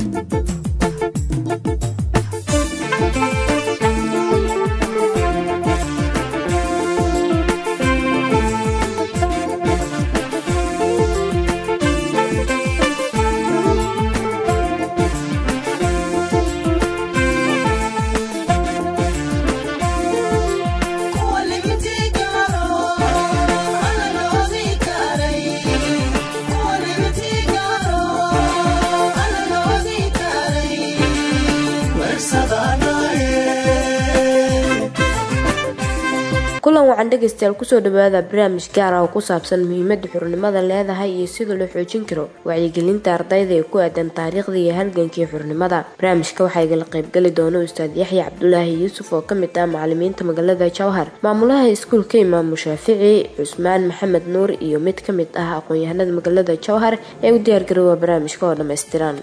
kulan wacan dhegaystayaal kusoo dhawaada barnaamij gaar ah oo ku saabsan muhiimada xurnimada leedahay iyo sida loo xoojin karo wacyigelinta ardayda ee ku aadan taariikhda iyo halgankii xurnimada barnaamijka waxaa igala qaybgali doona ustaad yaxya cabdulaahi yuusuf oo kamid ah macalimiinta magaalada jowhar maamulaha iskuulka imaamu shaafici cusmaan maxamed nuur iyo mid kamid ah aqoon-yahanada magaalada jowhar ee u diyaargaroowa barnaamijka oo dhammaystiran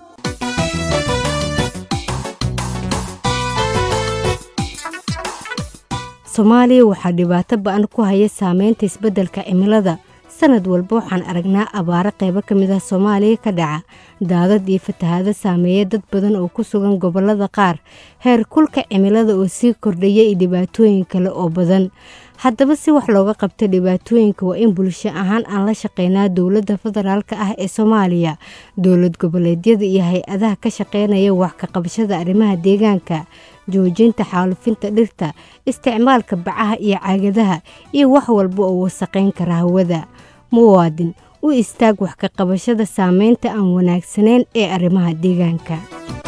soomaaliya waxaa dhibaato ba-an ku haya saameynta isbeddelka cimilada sanad walba waxaan aragnaa abaaro qaybo ka mid ah soomaaliya ka dhaca daadad iyo fatahaado saameeya dad badan oo ku sugan gobollada qaar heer kulka cimilada oo sii kordhaya iyo dhibaatooyin kale oo badan haddaba si wax looga qabta dhibaatooyinka waa in bulsho ahaan aan la shaqeynaa dowladda federaalka ah ee soomaaliya dowlad goboleedyada iyo hay-adaha ka shaqeynaya wax ka qabashada arrimaha deegaanka joojinta xaalufinta dhirta isticmaalka bacaha iyo caagadaha iyo wax walba oo wasaqayn kara hawada muwaadin u istaag wax ka qabashada saameynta aan wanaagsanayn ee arrimaha deegaanka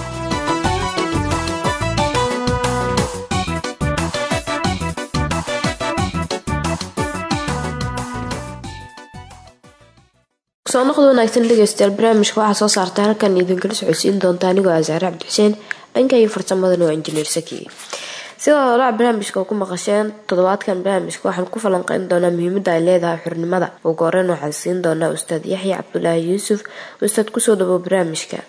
soo noqda wanaagsan dhegeystayaal barnaamijka waxaa soo saarta halkan idinkala socodsiin doonta anigoo asaare cabdixuseen dhanka iyo farsamadana waa injineer saki sidoo holac barnaamijka ku maqasheen toddobaadkan barnaamijka waxaan ku falanqeyn doonaa muhiimada ay leedahay xurnimada ugu horeyn waxaan siin doonaa ustaad yaxya cabdulaahi yuusuf ustaad kusoo dhawow barnaamijka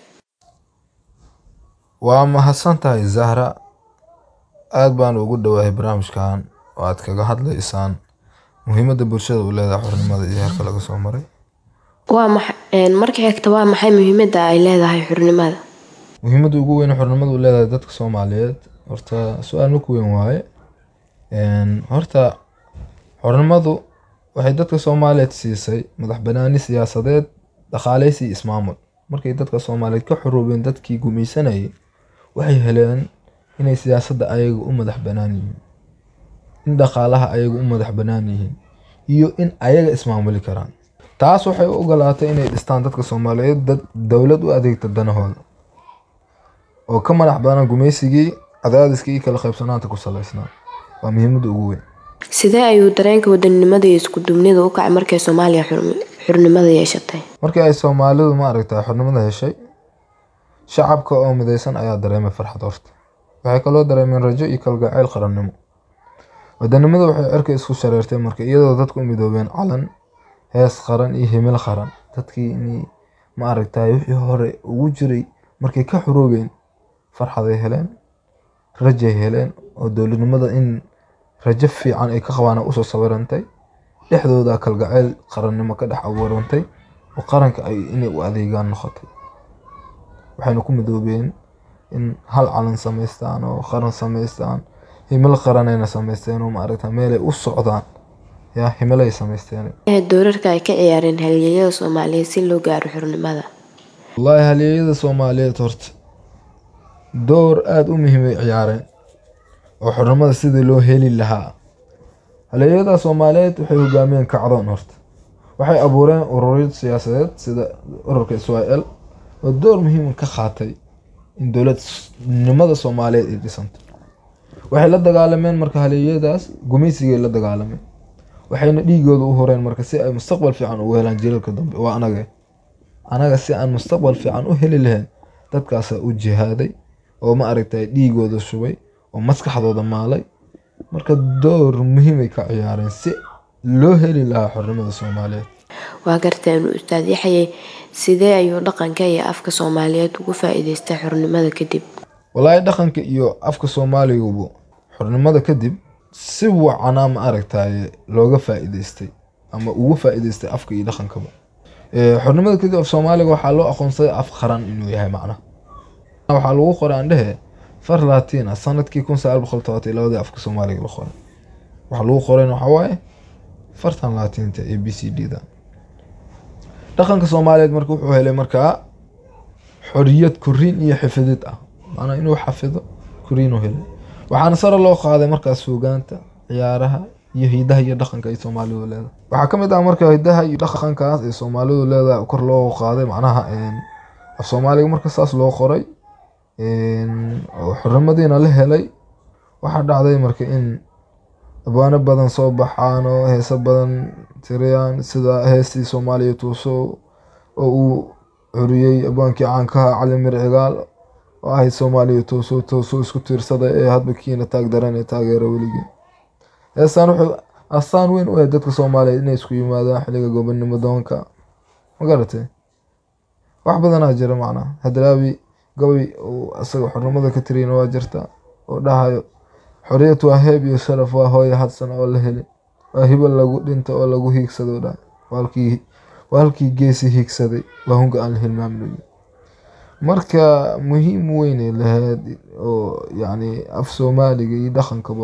waa mahadsan tahay zahra aada baan ugu dhowahay barnaamijkan oo aad kaga hadlaysaan muhiimada bulshada u leedahay xurnimada iyo heerka laga soo maray waa marka xigta waa maxay muhiimada ay leedahay xurnimada muhiimada ugu weyn xurnimadu u leedahay dadka soomaaliyeed horta su-aal maku weyn waaye horta xurnimadu waxay dadka soomaaliyeed siisay madax banaani siyaasadeed dhaqaaleysi iyo ismaamul markay dadka soomaaliyeed ka xuruubeen dadkii gumaysanayay waxay heleen inay siyaasadda ayaga u madax banaan yihiin in dhaqaalaha ayaga u madax banaan yihiin iyo in ayaga ismaamuli karaan taas waxay u ogolaatay inay dhistaan dadka soomaaliyeed dad dowlad u adeegta danahooda oo ka madax badan gumaysigii cadaadiskii iyo kala qaybsanaanta ku salaysnaa waa muhiimada ugu weyn sidee ayuu dareenka wadanimada iyo isku duubnida u kacay markay soomaaliya xurnimada yeeshatay markii ay soomaalidu maaragta xurnimada heshay shacabka oo midaysan ayaa dareemay farxad horta waxay kaloo dareemeen rajo iyo kalgacayl qarannimo wadanimada waxay cirka isku shareertay marka iyadoo dadku u midoobeen calan hees qaran iyo himil qaran dadkii in maaragtay wixii hore ugu jiray markay ka xuroobeen farxaday heleen rajay heleen oo dowladnimada in rajo fiican ay ka qabaan usoo sawirantay dhexdooda kalgacayl qarannimo ka dhex abuurantay oo qaranka ay inay u adeegaan noqotay waxayna ku midoobeen in hal calan samaystaan oo qaran samaystaan himil qaranayna samaysteen oo maaragta meelay u socdaan yaa himilay samaysteen doorarka ay ka ciyaareen halyeeyada soomaaliyeed si loo gaaro xurnimada wallaahi halyeeyada soomaaliyeed horta door aada u muhiimay ciyaareen oo xurnimada sidii loo heli lahaa halyeeyada soomaaliyeed waxay hogaamiyeen kacdoon horta waxay abuureen ururyo siyaasadeed sida ururka israel oo door muhiima ka qaatay in dowladnimada soomaaliyeed ay dhisanto waxay la dagaalameen marka halyeeyadaas gumaysigay la dagaalameen waxayna dhiigooda u horeen marka si ay mustaqbal fiican ugu helaan jilalka dambe waa anaga anaga si aan mustaqbal fiican u heli lahayn dadkaasaa u jihaaday oo ma aragtay dhiigooda shubay oo maskaxdooda maalay marka door muhiimay ka ciyaareen si loo heli lahaa xornimada soomaaliyeed waa garteen ustaad yaxye sidee ayuu dhaqanka iyo afka soomaaliyeed ugu faa-iideystay xornimada kadib walaahi dhaqanka iyo afka soomaaligubu xornimada kadib si wacanaa ma aragtaye looga faa-iideystay ama ugu faa-iideystay afka iyo dhaqankaba xornimada kadib af soomaaliga waxaa loo aqoonsaday af qaran inuu yahay macnaha waxaa lagu qoray aan dhehe far latina sanadkii kun sagaal boqol todobaatan iyo labadii afka soomaaliga la qoray waxaa lagu qorayna waxaa waaye fartan latinta ee b c d da dhaqanka soomaaliyeed marka wuxuu helay markaa xoriyad koriin iyo xifidid ah maanaa inuu xafido koriin u helay waxaana sare loo qaaday markaas suugaanta ciyaaraha iyo hidaha iyo dhaqanka ay soomaalidu leedahay waxaa ka mid ah marka hidaha iyo dhaqankaas ay soomaalidu leedahay kor loo qaaday macnaha af soomaaliga marka saas loo qoray oo xornimadiina la helay waxaa dhacday marka in abwaano badan soo baxaan oo heeso badan tiriyaan sida heestii soomaaliya tuuso oo uu curiyey abwaankii caankaha cali mir cigaal oo ahayd soomaaliya tuuso tuuso isku tiirsaday ee hadba kiina taag daran ee taageera weligii heestaan wuxuu astaan weyn u ahayd dadka soomaaliyeed inay isku yimaadaan xilliga gobonimo doonka ma garatay wax badanaa jira macnaha hadraawi gabay uu asaga xornimada ka tiriyana waa jirta oo dhahayo xoriyad waa heeb iyo sharaf waa hooya hadsan oo la heli waa hibo lagu dhinta oo lagu hiigsado dhahay waa halkii geesi hiigsaday waa hunga aan la hilmaamin marka muhiim weynay lahayd oo yacni af soomaaliga iyo dhaqankaba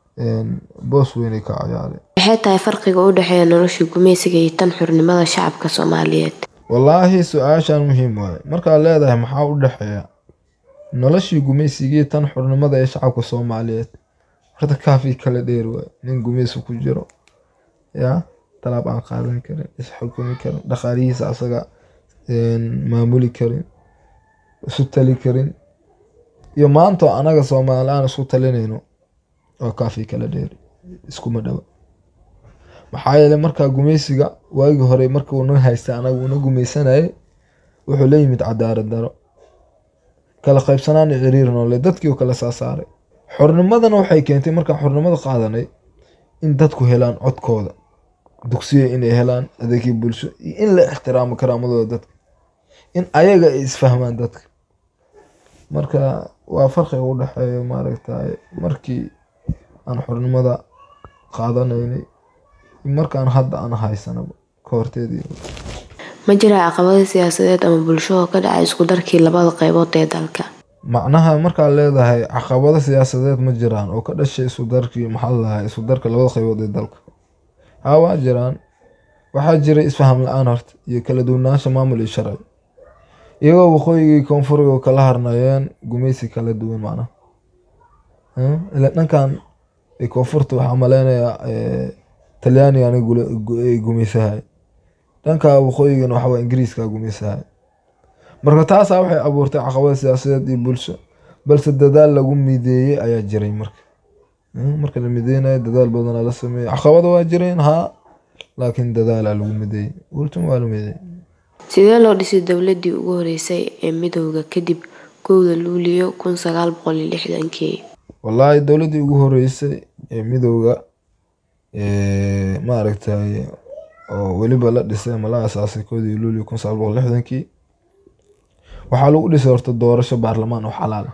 boos weynay ka ciyaaray maxay tahay farqiga u dhexeeya noloshii gumaysiga iyo tan xurnimada shacabka soomaaliyeed wallaahi su-aashan muhiim waaye markaad leedahay maxaa u dhexeeya noloshii gumaysigii tan xurnimada ee shacabka soomaaliyeed horta kaafii kala dheer waaye nin gumaysi ku jiro yaa talaab aan qaadan karin isxukumi karin dhaqaalihiisa asaga maamuli karin isu tali karin iyo maantoo anaga soomaali aan isku talinayno oo kaafii kala dheer iskuma dhawa maxaa yeeley markaa gumaysiga waagii hore marka uuna haystay anaga uuna gumaysanayay wuxuu la yimid cadaalad daro kala qaybsanaan iyo ciriir noole dadkii u kala saasaaray xornimadana waxay keentay markaan xornimada qaadanay in dadku helaan codkooda dugsiya inay helaan adeegii bulsho iyo in la ixtiraamo karaamadooda dadka in ayaga ay isfahmaan dadka marka waa farqiga u dhexeeya maaragtay markii aan xornimada qaadanaynay markaan hadda aan haysanaba ka horteedii ma jiraa caqabado siyaasadeed ama bulsho oo ka dhacay isku darkii labada qaybood ee dalka macnaha markaad leedahay caqabado siyaasadeed ma jiraan oo ka dhashay isu darkii maxaa ladahay isu darka labada qaybood ee dalka haa waa jiraan waxaa jiray isfaham la-aan horta iyo kala duwanaansha maamul iyo sharci iyagoo waqooyigii koonfuriga kala harnayeen gumaysi kala duwan macnaha ila dhankan koonfurta waxaa maleynayaa talyaanigan ay gumaysahay dhanka waqooyigana waxawaa ingiriiska gumaysahay marka taasaa waxay abuurtay caqabada siyaasadeed iyo bulsho balse dadaal lagu mideeyey ayaa jiray marka marka la mideynayo dadaal badanaa la sameeyey caqabada waa jireen haa laakiin dadaalaa lagu mideeyey ultima waa la mideeyey sidee loo dhisay dowladii ugu horeysay ee midowda kadib kowda luuliyo kun sagaal boqol iyo lixdankii wallaahi dowladdii ugu horeysay ee midowda maaragtay oo weliba la dhisay ama la asaasay koodii luuliyo kun sagaal boqol lixdankii waxaa lagu dhisay horta doorasho baarlamaan oo xalaal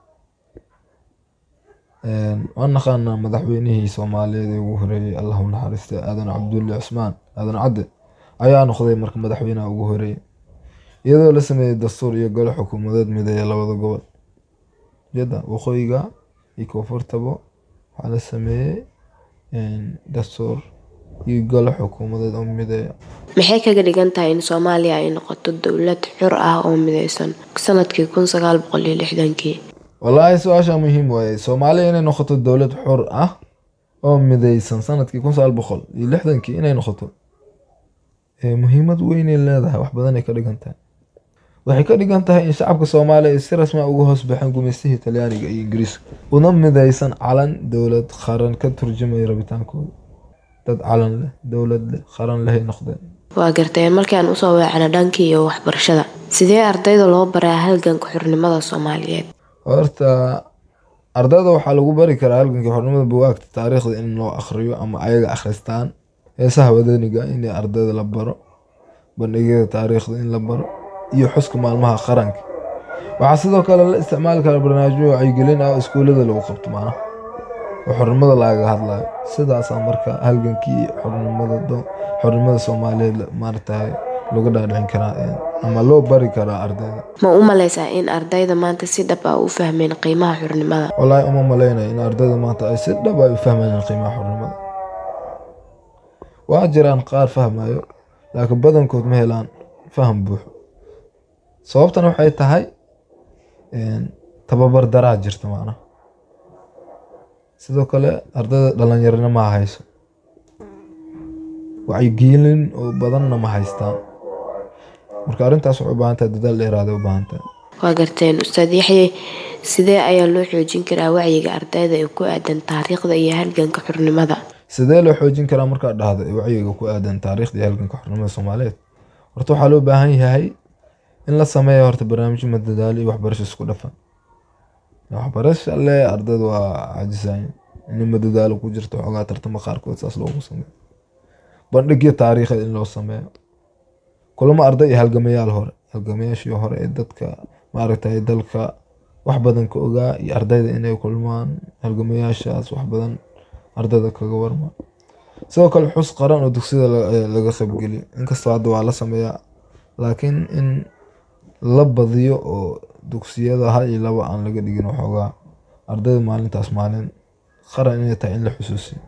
ah waan naqaanaa madaxweynihii soomaaliyeed ee ugu horeeyey allahu naxariistay aadan cabdulle cusmaan aadan cadde ayaa noqday marka madaxweynaha ugu horeeyey iyadoo la sameeyey dastuur iyo golo xukuumadeed mideeya labada gobol jada waqooyiga iyo koonfurtaba waxaa la sameeyey dastuur iyo golo xukuumadeed oo mideeya maxay kaga dhigan tahay in soomaaliya ay noqoto dowlad xur ah oo mideysan sanadkii kun sagaal boqol iyo lixdankii wallaahi su-aasha muhiim waaye soomaaliya inay noqoto dowlad xur ah oo mideysan sanadkii kun sagaal boqol iyo lixdankii inay noqoto muhiimad weynay leedahay wax badanay ka dhigan tahay waxay ka dhigan tahay in shacabka soomaaliya ay si rasmi a uga hoos baxeen gumaystihii talyaaniga iyo ingiriiska una mideysan calan dowlad qaran ka turjumaya rabitaankooda dad calan leh dowlad leh qaran lehay noqdeen waa garteen markii aan usoo weecana dhankii iyo waxbarashada sidee ardayda loo baraa halganka xurnimada soomaaliyeed horta ardayda waxaa lagu bari karaa halgankii xornimada bugaagta taariikhda in loo akhriyo ama ayaga akhristaan heesaha wadaniga in ardayda la baro bandhigyada taariikhda in la baro iyo xuska maalmaha qaranka waxaa sidoo kale la isticmaali karaa barnaamijyo wacyigelin ah oo iskuullada lagu qabto macnaha oo xornimada lagaga hadlayo sidaasaa marka halgankii xornimada xornimada soomaaliyeed maaratahay lagu dhaadhicin karaa ama loo bari karaa ardayda ma u maleysaa in ardayda maanta si dhab ah u fahmeen qiimaha xurnimada wallaahi uma maleynayo in ardayda maanta ay si dhab ay u fahmayaan qiimaha xurnimada waa jiraan qaar fahmayo laakiin badankood ma helaan faham buuxo sababtana waxay tahay tababar daraa jirta macnaha sidoo kale ardayda dhalinyarana ma hayso wacyigelin oo badanna ma haystaan marka arrintaas waxay u baahan tahay dadaal dheeraada u baahan tahay waa garteen ustaad yaxye sidee ayaa loo xoojin karaa wacyiga ardayda ee ku aadan taariikhda iyo halganka xurnimada sidee loo xoojin karaa markaad dhahdo wacyiga ku aadan taariikhda iyo halganka xurnimada soomaaliyeed horta waxaa loo baahan yahay in la sameeyo horta barnaamijyo madadaalo iyo waxbarasho isku dhafan waxbarasha le ardayda waa cajisayn in madadaalo ku jirto xoogaa tartamo qaarkood saas loogu sameeyo bandhigyo taariikheed in loo sameeyo kulamo arday iyo halgamayaal hore halgamayaashii hore ee dadka maaragtay dalka wax badan ka ogaa iyo ardayda inay kulmaan halgamayaashaas wax badan ardayda kaga warma sidoo kale xus qaran oo dugsiyada laga qaybgeliyo inkastoo hadda waa la sameeyaa laakiin in la badiyo oo dugsiyada hal iyo laba aan laga dhigin waxoogaa ardayda maalintaas maalin qaran inay tahay in la xusuusiyo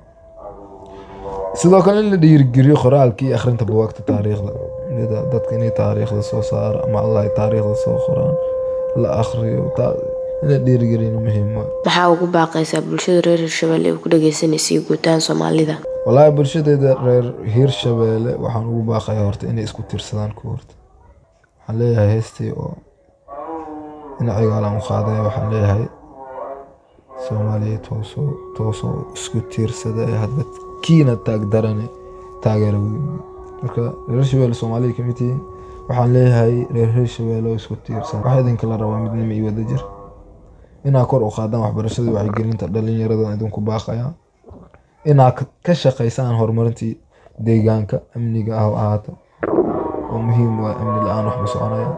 sidoo kale in la dhiirigeliyo qoraalka iyo akhrinta buwaagta taariikhda dadka inay taariikhda soo saara ama allah taariikhda soo qoraan la akhriyo in la dhiirigeliyana muhiim waa maxaa ugu baaqaysaa bulshada reer hirshabelle ee ku dhageysanaysa guutaan soomaalida wallaahi bulshadeeda reer hiirshabeelle waxaan ugu baaqaya horta inay isku tiirsadaan ku horta waxaan leeyahay heestii oo dhinacigaalan u qaadaya waxaan leeyahay soomaaliya toosoo toosoo isku tiirsada ee hadba kiina taagdarane taageera weyn marka reer hirshabelle soomaaliya kamid tihiin waxaan leeyahay reer hirshabelle oo isku tiirsan waxaa idinka la rabaa midnimo iyo wadajir inaa kor u qaadaan waxbarashada wacyigelinta dhalinyarada idinku baaqaya inaa ka shaqaysaan horumarintii deegaanka amniga ah oo ahaato oo muhiim waa amni la-aan wax ma soconaya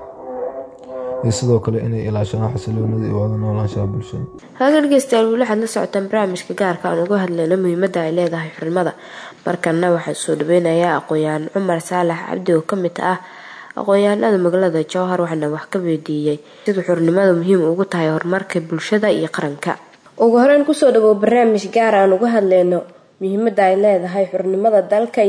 iyo sidoo kale inay ilaashadaan xasiloonida iyo wada noolaanshaha bulshada halka dhegeystayaal weli waxaad la socotaan barnaamijka gaarka aan uga hadlayno muhiimadda ay leedahay xurnimada markana waxaa soo dhaweynayaa aqoon-yahan cumar saalax cabdi oo kamid ah aqoon-yahanada magaalada jowhar waxaana wax ka weydiiyey sida xurnimada muhiim ugu tahay horumarka bulshada iyo qaranka ugu horeyn kusoo dhawow barnaamij gaar aan uga hadlayno muhiimada ay leedahay xurnimada dalka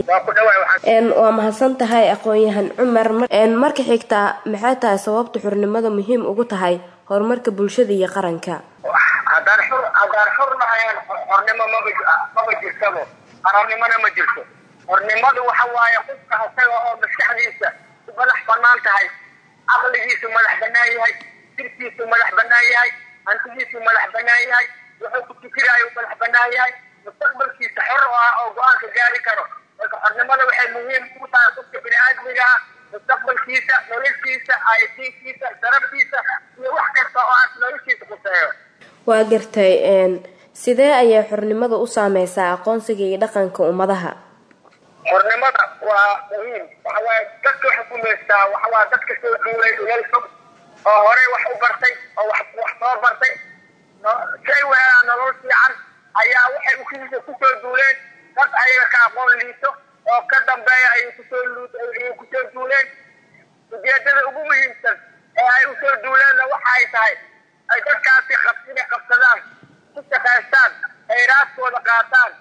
waa mahadsan tahay aqoon-yahan cumar marka xigtaa maxay tahay sababta xurnimada muhiim ugu tahay horumarka bulshada iyo qaranka haddaan xur haddaan xur lahayn xornimo maba maba jirtabo qarannimona ma jirto xornimadu waxa waaye qofka isaga oo maskaxdiisa madax banaan tahay caqligiisu madax banaan yahay jirkiisu madax banaan yahay hantigiisu madax banaan yahay wuxuu ku fikiraayo madax banaan yahay mustaqbalkiisa xor oo ah oo go-aanka gaari karo marka xornimada waxay muhiim ugu tahay qofka bini-aadmiga ah mustaqbalkiisa noloshiisa aytiinkiisa darabkiisa iyo wax kasta oo aas noloshiisa kuseeyo waa gartay sidee ayay xornimada u saameysaa aqoonsiga iyo dhaqanka ummadaha xornimada waa muhiim waxawaaye dadka waxay ku meystaa waxawaa dadka soo duulay ulal fog oo horey wax u bartay oo wax wax soo bartay shay weelaa nolol fiican ayaa waxay ukiisa kusoo duuleen dad ayaga ka aqoon liito oo ka dambeeya ayay kusoo luud ayay kusoo duuleen ujeedada ugu muhiimsan ee ay usoo duuleenna waxa ay tahay ay dadkaasi qabsina qabsadaan ku shaqaystaan ay raaskooda qaataan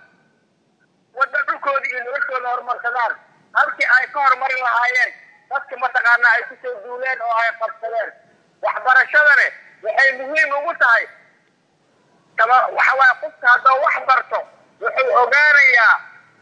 wadda dhulkooda iyo noloshooda horumarsadaan halkii ay ka horumarin lahaayeen dadka mataqaanaa ay kusoo duuleen oo ay qabsadeen waxbarashadane waxay muhiim ugu tahay taba waxawaaye qofka haddoo wax barto wuxuu ogaanayaa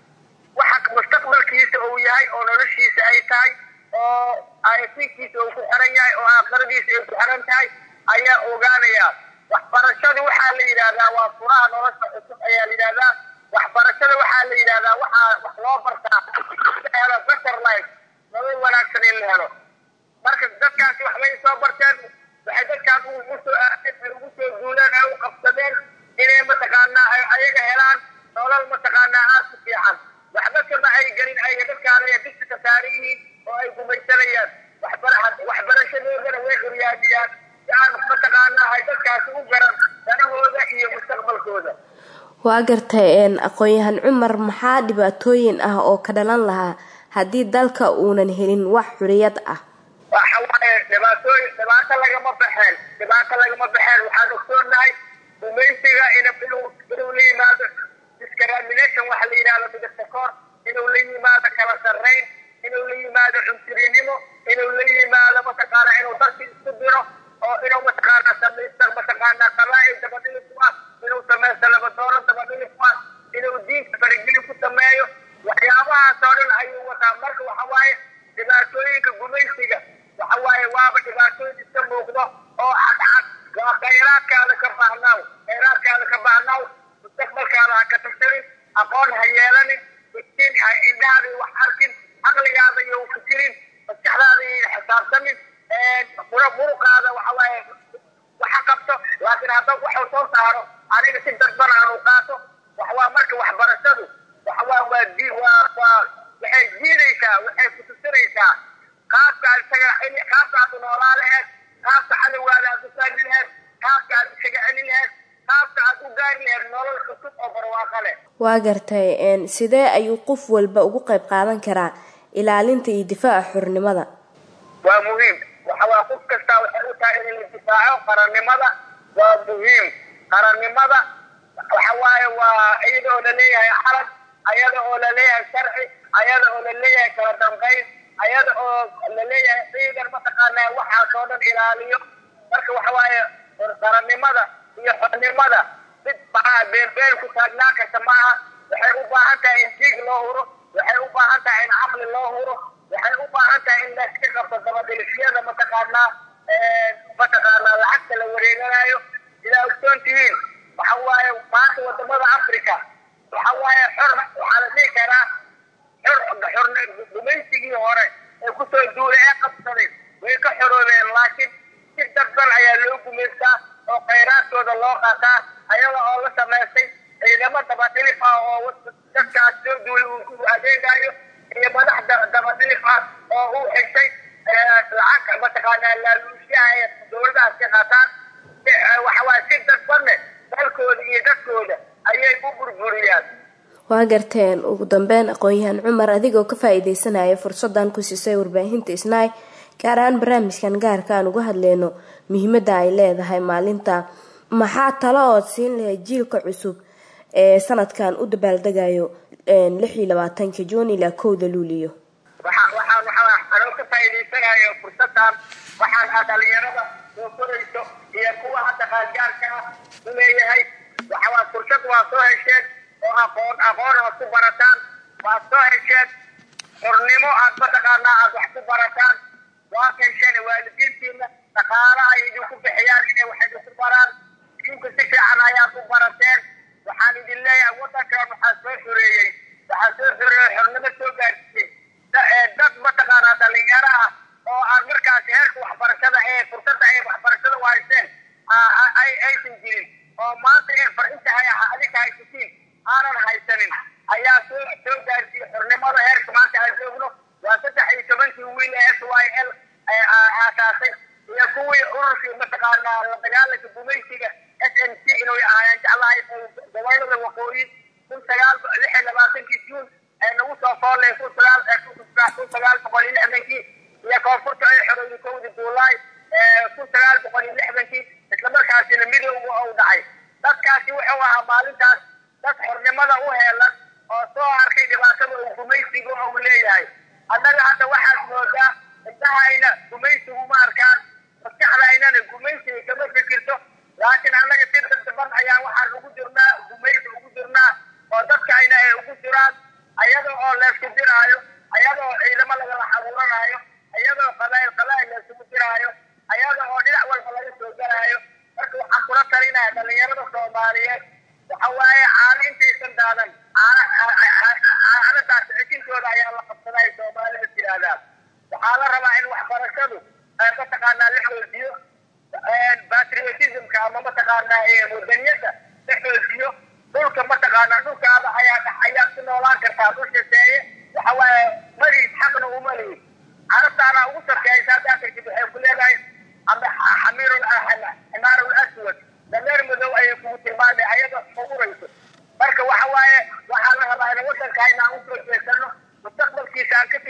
waxa mustaqbalkiisa uu yahay oo noloshiisa ay tahay oo aytinkiisa uu ku xiran yahay oo aakhiradiisa ay ku xiran tahay ayaa ogaanayaa waxbarashadu waxaa la yidhahdaa waa furaha nolosha cusub ayaa la yidhahdaa waxbarashada waxaa la yidhahdaa waxaa wax loo bartaa helo better life nolol wanaagsan in la helo marka dadkaasi waxbay soo barteen waxay dadkaas ugu soo aadeen ugu soo duuleen ay u qabsadeen inay mataqaanaa ay ayaga helaan nolol mataqaanaa aad ku fiican waxba kama ay gelin ayaga dadkaanaya dugsiga saaran yihiin oo ay gumaysanayaan waxbarashadoodana way curyaamiyaan si aan mataqaanaa ay dadkaasi u garan danahooda iyo mustaqbalkooda waa gartay aqoon-yahan cumar maxaa dhibaatooyin ah oo ka dhalan lahaa haddii dalka uunan helin wax xuriyad ah waxa waaye dhibaatooyin dhibaato lagama baxeen dhibaato lagama baxeen waxaan ogsoonahay gumaysiga inuu inuu la yimaado discrimination waxa la yidhahdo midabta koor inuu la yimaado kala sarrayn inuu la yimaado cunsurinimo inuu la yimaado mataqaana inuu dadki isku diro oo inuu mataqaana samaysta mataqaana qabaa'il dabadhili ku ah inuu samaysto labadooro dabadhili ku ah inuu diinka faragelin ku sameeyo waxyaabahaas oo dhan ayuu wataa marka waxa waaye dhibaatooyinka gumaysiga waxa waaye waaba dhibaatooyin iska muuqdo oo cadcad waa khayraadkaada ka baahnaaw khayraadkaada ka baahnaaw mustaqbalkaada ha ka tashanin aqoon ha yeelanin iftiin ha indhahaada wax arkin caqligaada iyo fikirin maskaxdaada iyo xisaabtanin muruqaada waxa waaye waxa qabto laakiin hadda waxuu soo saaro aniga si dadban aanu qaato waxawaa marka waxbarashadu waxawaa waa di waa waa waxay jiidaysaa waxay kutusinaysaa qaabka aad isaga qaabka aad u noolaa laheed qaabka cadowgaada aad u saari laheed qaabka aad isaga celin laheed qaabka aad u gaari laheed nolol cusub oo barwaaqo leh waa gartay sidee ayuu qof walba ugu qayb qaadan karaa ilaalinta iyo difaaca xornimada waa muhiim waxawaa qof kastaa waxay u tahay in la difaaco qarannimada waa muhiim qarannimada waxa waaye waa iyada oo laleeyahay calan ayada oo laleeyahay sharci ayada oo laleeyahay kala dambayn ayada oo laleeyahay ciidan mataqaanaa waxaas oo dhan ilaaliyo marka waxa waaye qarannimada iyo xornimada mid maxaa beenbeen ku taagnaan karta maaha waxay u baahan tahay in diig loo huro waxay u baahan tahay in caqli loo huro waxay u baahan tahay in layska qabto dabadhilifyada mataqaanaa mataqaanaa lacagta la wareeganayo sidaa ogsoon tihiin waxa waaye maanta wadamada africa waxa waaye xor waxaa la dhihi karaa xor xor gumaysigii hore ee kusoo duulay ee qabsaday way ka xoroobeen laakiin si dadban ayaa loo gumaystaa oo khayraadkooda loo qaataa ayaga oo la samaystay ciidamo dabadhilif ah oo dadkaas soo duulay uu ku adeegayo iyo madax dabadhilif ah oo uu xigtay lacag mataqaanaa laaluusyaha ee dowladahaas ka qaataan waxawaaye si dadbanne dalkooda iyo dadkooda ayay u burburiyaan waa garteen ugu dambeyn aqoon-yahaan cumar adigoo ka faa-iideysanaya fursadan ku siisay warbaahinta isnaay gaar ahaan barnaamijkan gaarka aan uga hadleyno muhiimada ay leedahay maalinta maxaa talo ood siin lahayd jiilka cusub ee sanadkan u dabaaldegayo lix iyo labaatanka juun ilaa kowda luuliyo waxaan waxaan waxaa anoo ka faa'iidaysanayo fursadan waxaan ah dhalinyarada soo korayso iyo kuwa hadda qaangaarka ah u leeyahay waxawaa fursad waa soo hesheen oo aqoon aqoon aad ku barataan waad soo hesheen xornimo aad mataqaanaa aad wax ku barataan waad hesheen waalidiintiina dhaqaala ay idinku bixiyaan inay wax idinku baraan idinku si fiican ayaad u barateen waxaan idin leeyahay waddankan waxaa soo xoreeyey waxaa soo xoreeyey xornimo soo gaarsiiyey dad mataqaanaa dhalinyaro ah oo aan markaasi heerka waxbarashada ee fursadda ay waxbarashada u haysteen ay aysan jirin oo maanta ee farintahay adinka haysatiin aanan haysanin ayaa soo soo gaarsiiyey xornimada heerka maanta aan joogno waa saddex iyo tobankii wiil ee s y l aasaasay iyo kuwii ururkii mataqaanaa la dagaalanka gumaysiga s n c inay ahaayeen jeclahay gobolada waqooyi kun sagaal lix iyo labaatankii juun ee nagu soo foolay kun sagaal kun sagaal boqol iyo lixdankii iyo koonfurta ay xorowday kowdii juulaay kun sagaal boqol iyo lixdankii islamarkaasina midowga uu dhacay dadkaasi wuxuu ahaa maalintaas dad xornimada u heelan oo soo arkay dhibaatada uu gumaysigu uu leeyahay annaga hadda waxaad moodaa indhahayna gumaysigu ma arkaan maskaxdaynana gumaysiga kama fikirto laakiin annaga si dadban ayaan waxaan ugu jirnaa gumaysi ugu jirnaa oo dadkayna ay ugu jiraan ayada oo leesku diraayo ayada oo ciidamo lagala xabuuranaayo ayadoo qabaayil qabaayil laysugu diraayo ayada oo dhinac walba laga soo galaayo marka waxaan kula talinaya dhalinyarada soomaaliyeed waxa waaye caano intaysan daadan caanadaas xikintooda ayaa la qabsaday soomaalida tirahdaan waxaa la rabaa in waxbarashadu mataqaanaa la xoojiyo patriotismka ama mataqaanaa wadaniyada la xoojiyo dhulka mataqaanaa dhulkaada ayaa ayaad ku noolaan kartaa dhul shaseeye waxa waaye maliid xaqna uma lihid carabtaana ugu sarkeeysa haddaa tagtid waxay ku leedahay xamiir ximaar aswad dameer madow ayay kugu tilmaamay ayadoo fugurayso marka waxa waaye waxaa la rabaa in waddankayna aan usoo jeesano mustaqbalkiisa aan ka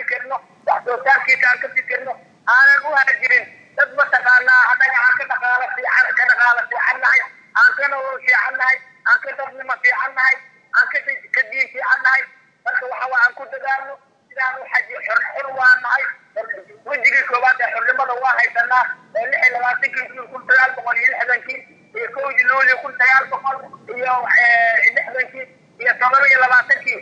labaatankii juun kun sagaal boqol iyo lixdankii iyo kowdii luulio kun sagaal boqol iyo lixdankii iyo todoba iyo labaatankii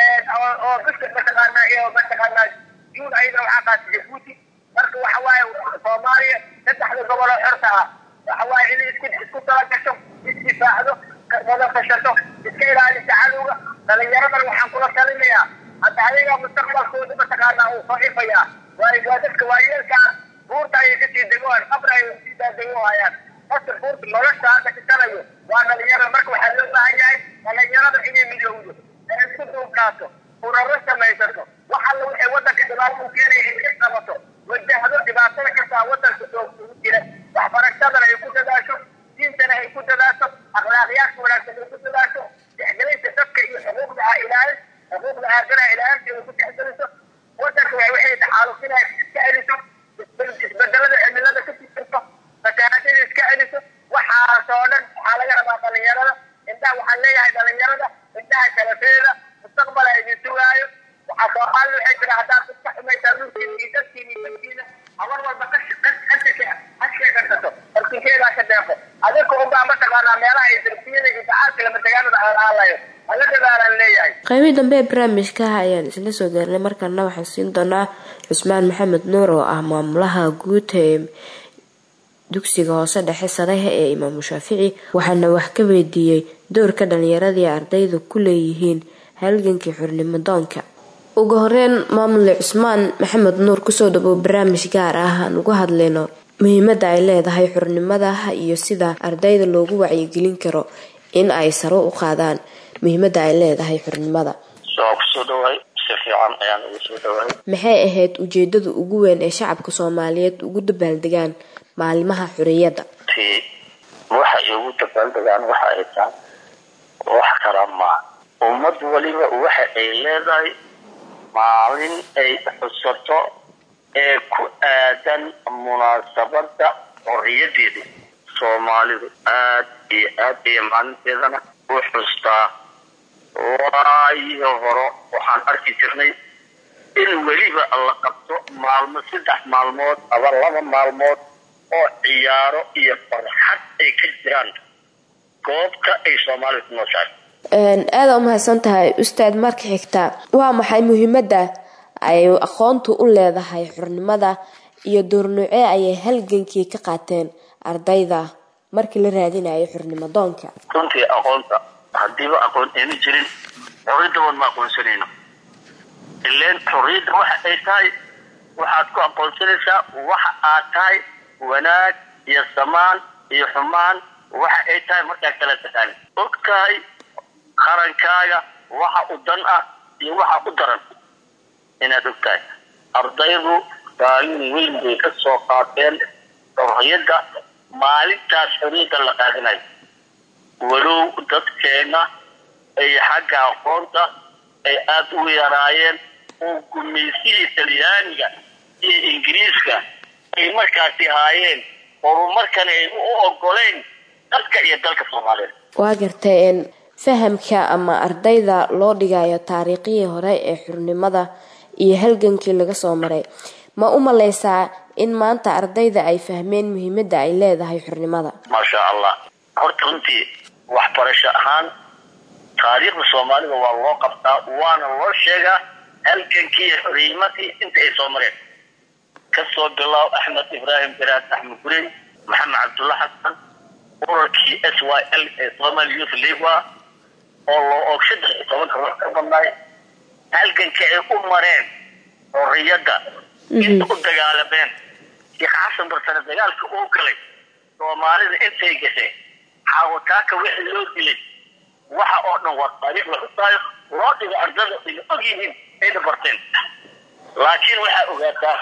oo biska mataqaanaa iyo mataqaanaa juun ayadana waxaa qaatay jabuuti marka waxa waaye soomaaliya saddexda gobol oo xorta ah waxa waaye inay isku isku talagasho isdifaacdo wada tashato iska ilaalisa cadowga dhalinyaradan waxaan kula talinayaa hadda ayaga mustaqbalkooda mataqaanaa uu soo ifayaa waayo waa dadka waayeelkaa buurta ayay kasii degoaan qabra ayay kasii daadegohayaan dadka buurta nolosha hadda kasanayo waa dhalinyarada marka waxaa loo baahan yahay dhalinyarada inay midowdo ee isku duubkaato uraro samaysato wax alla waxay wadanka dhibaato u keenaya in ka qabato wajahdo dhibaatada kastaa wadanka soo ugu jira waxbarashadana ay ku dadaasho diintana ay ku dadaasho akhlaaqiyaadka wanaagsan ay ku dadaasho tixgelinta dadka iyo xuquuqda ah ilaalin xuquuqda aadanaha ilaalinteeda ku tixgeliso wadanka wa waxay taxaalufinaya iska celiso isbedelada cimilada ka fikirto fatahaadada iska celiso waxaasoo dhan waxaa laga rabaa dhalinyarada indhaha waxaan leeyahay dhalinyarada indhaha kalafeeda mustaqbal a idin sugaayo waxaa soomaali waxay tira haddaad iska xumaysaa dhulkiina iyo dadkiina iyo dadkiina habar walba hasheekarsato hortinkeedaa ka deeqo adinka unbaa mataqaanaa meelaha iyo darbiyada iyo dacaalka lama degaanada aalaalayo hala dadaalaan leeyahay qaybihii dambe ee barnaamijka ayaan isla soo gaarnay markana waxaan siin doonaa cusmaan maxamed nuur oo ah maamulaha guud ee dugsiga hoose dhexe sarehe ee imaamu shaafici waxaana wax ka weydiiyey doorka dhalinyaradii ardaydu ku leeyihiin halgankii xurnimo doonka ugu horeyn maamule cusmaan maxamed nuur kusoo dhawow barnaamij gaar ah aan uga hadlayno muhiimada ay leedahay xurnimada iyo sida ardayda loogu wacyigelin karo in ay saro u qaadaan muhiimada ay leedahay xurnimada kusoo dhawaay si fiican ayaan ugu soo dhawaay maxay ahayd ujeedada ugu weyn ee shacabka soomaaliyeed ugu dabaaldegaan maalimaha xuriyadda ti waxay ugu dabaaldegaan waxa ay tahay wax kala maa ummad waliba waxa ay leedahay maalin ay xusato ee ku aadan munaasabada xoriyadeeda soomaalidu aad iyo aad iyo maalinteedana u xustaa waayo horo waxaan arki jirnay in weliba la qabto maalmo saddex maalmood aba laba maalmood oo ciyaaro iyo farxad ay ka jiraan goobta ay soomaalidu ku nooshahay aada u mahadsan tahay ustaad marka xigta waa maxay muhiimada ay aqoontu u leedahay xurnimada iyo doornuucee ayay halgankii ka qaateen ardayda markii la raadinayo xurnimo doonka runtii aqoonta haddiiba aqoon ayna jirin xorriyadda wan ma aqoonsanayno ileen xorriyadda waxa ay tahay waxaad ku aqoonsanaysaa waxa aad tahay wanaag iyo samaan iyo xumaan waxa ay tahay markaa kala taqaani og tahay qarankaaga waxa u dan ah iyo waxa u daran inaad og tahay ardaydu kaalin weyn bay ka soo qaateen xorriyadda maalintaas xorriyadda la qaadinayo walow dadkeena ay xagga aqoonta ay aada u yaraayeen oo gumaysihii talyaaniga iyo ingiriiska ay markaasi haayeen horumarkana ay u ogoleyn dadka iyo dalka soomaaliyeed waa gartay fahamka ama ardayda loo dhigayo taariikhihii hore ee xurnimada iyo halgankii laga soo maray ma u maleysaa in maanta ardayda ay fahmeen muhiimada ay leedahay xurnimada maasha allah horta runtii waxbarasho ahaan taariikhda soomaalida waa loo qabtaa waana loo sheegaa halgankii iyo xornimadii inta ay soo mareen kasoo bilow axmed ibraahim garaad axmed gurey maxamed cabdulla xasan urarkii s y l ee somali youth league oo loo og saddex iyo tobanka ruux ka badnaay halganka ay u mareen xorriyadda inta u dagaalameen sheekh xasan barsane dagaalka uu galay soomaalida intay gashay xaawataaka wixii loo dilay waxa oo dhan waa taariikh la xusaayo loo dhigo ardada ayna og yihiin ayna barteen laakiin waxaa ogaataa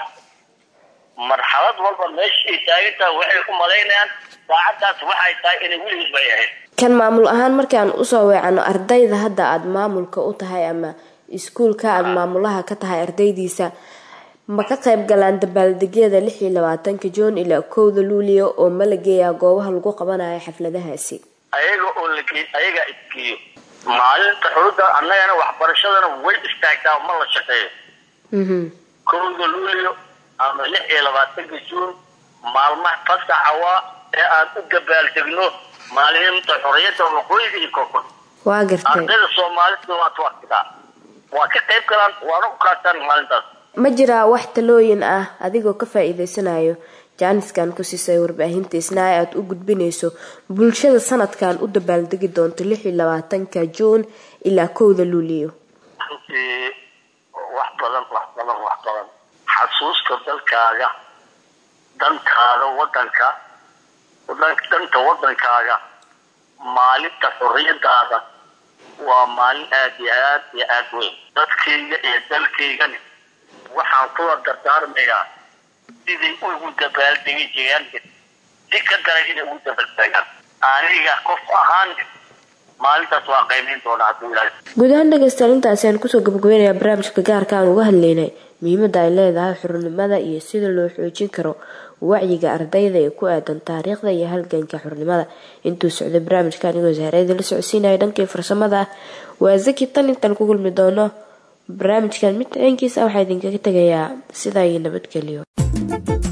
marxalad walba meesha ay taagan tahay waxay u malaynayaan saacaddaas waxay tahay inay weligiis bay ahayd kan maamul ahaan markaan usoo weecano ardayda hadda aada maamulka u tahay ama iskuulka aada maamulaha ka tahay ardaydiisa ma ka qayb galaan dabaaldegyada lix iyo labaatanka juun ilaa kowda luulio oo ma la geeyaa goobaha lagu qabanayo xafladahaasi ayaga oo lage ayagaa isgeeyo maalinta xurudda annagana waxbarashadana way istaagtaa ma la shaqeeyo kowda luulio ama lix iyo labaatanka juun maalmaha fasaxa waa ee aan u dabaaldegno maalinta xorriyadda waqooyiga iyo koonfur waa gartay ardayda soomaalida waa tuwaqtigaa waa ka qayb galaan waana u qaataan maalintaas ma jiraa wax talooyin ah adigoo ka faa-iideysanayo jaaniskan ku siisay warbaahinta isnaa ee aada u gudbinayso bulshada sanadkan u dabaaldegi doonto lix iyo labaatanka juun ilaa kowda luuliyo runtii wax badan wax badan wax badan xasuusta dalkaaga dantaada wadanka danta wadankaaga maalinta xorriyadaada waa maalin aada iyo aad iyo aada weyn dadkayga iyo dalkaygani waxaan kula dardaarmayaa siday ugu dabaaldegi jireen si ka daran inay ugu dabaaldegaan aniga qof ahaan maalintaas waa qaymayn doonaa hadduu ilaahay guud ahaan dhegeystayaal intaasi aan kusoo gabagabeynayaa barnaamijka gaarka aan uga hadlaynay muhiimada ay leedahay xornimada iyo sida loo xoojin karo wacyiga ardayda ee ku aadan taariikhda iyo halganka xornimada intuu socday barnaamijka anigoo sahreeda la socodsiinaya dhankii farsamada ah waa zaki tan intaan ku kulmi doono barnaamijkan mid ciinkiisa waxaa idinkaga tegayaa sidaa iyo nabadgeliyo